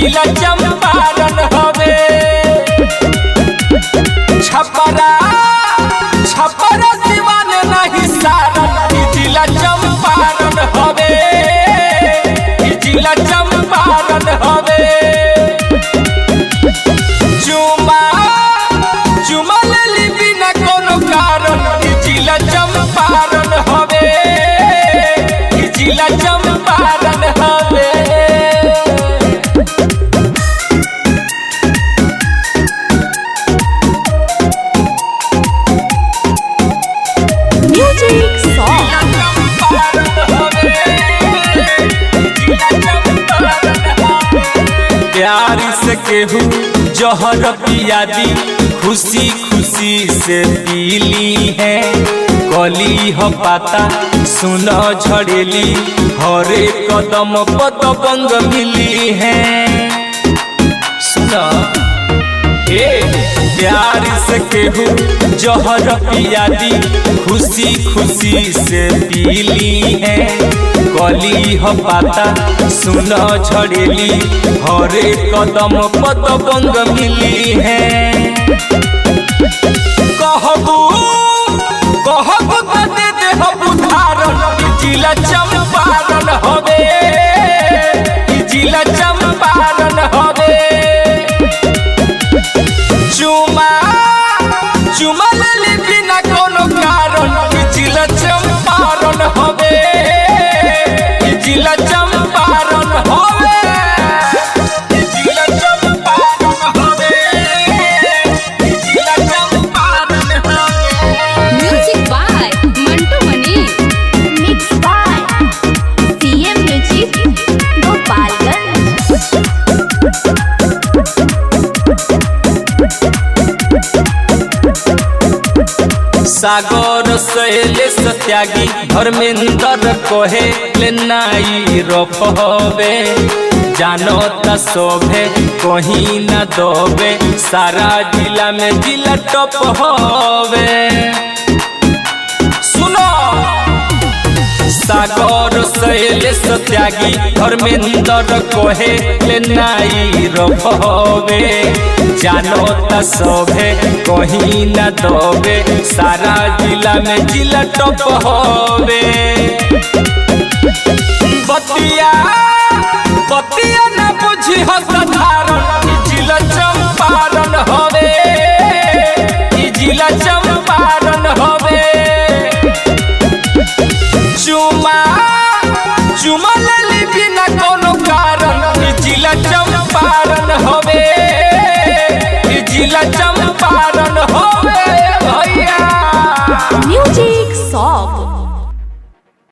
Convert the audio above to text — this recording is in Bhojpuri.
जिला चंपारण हवे छपरा छपरा दीवान नहीं सारन ई जिला चंपारण हवे ई जिला चंपारण हवे चुमा चुमा लेली बिना कोनो कारण ई जिला चंपारण हवे ई जिला चंपारण हवे Music song. प्यार से केहू जहर पियादी खुशी खुशी से पीली है कली हो पाता सुन झड़ेली हरे कदम पद बंग मिली है सुना ए प्यार से केहू जहर पियादी खुशी खुशी से पीली है कली हो पाता सुन झड़ेली हरे कदम पद बंग मिली है कहबू कहबू त दे देहब उधारण ई जिला चंपारण हवे ई जिला चंपारण हवे चुमा चुमा लेली बिना कोनो कारण ई जिला चंपारण हवे ई जिला चंपारण हवे ई जिला चंपारण हवे ई जिला चंपारण हवे Music by Mantu Mani. Mixed by CM Music, Gopalganj. सागर सहेले सत्यागी धर्मेंद्र कहे ले नाई रफवे जानो त शोभे कहीं न दोबे सारा जिला में जिला टप हवे सुनो सागर सहेले सत्यागी धर्मेंद्र कहे ले नाई रफवे जानो त शोभे कहीं न दोबे सारा जिला में जिला टप हवे बतिया बतिया न बुझी हो सधार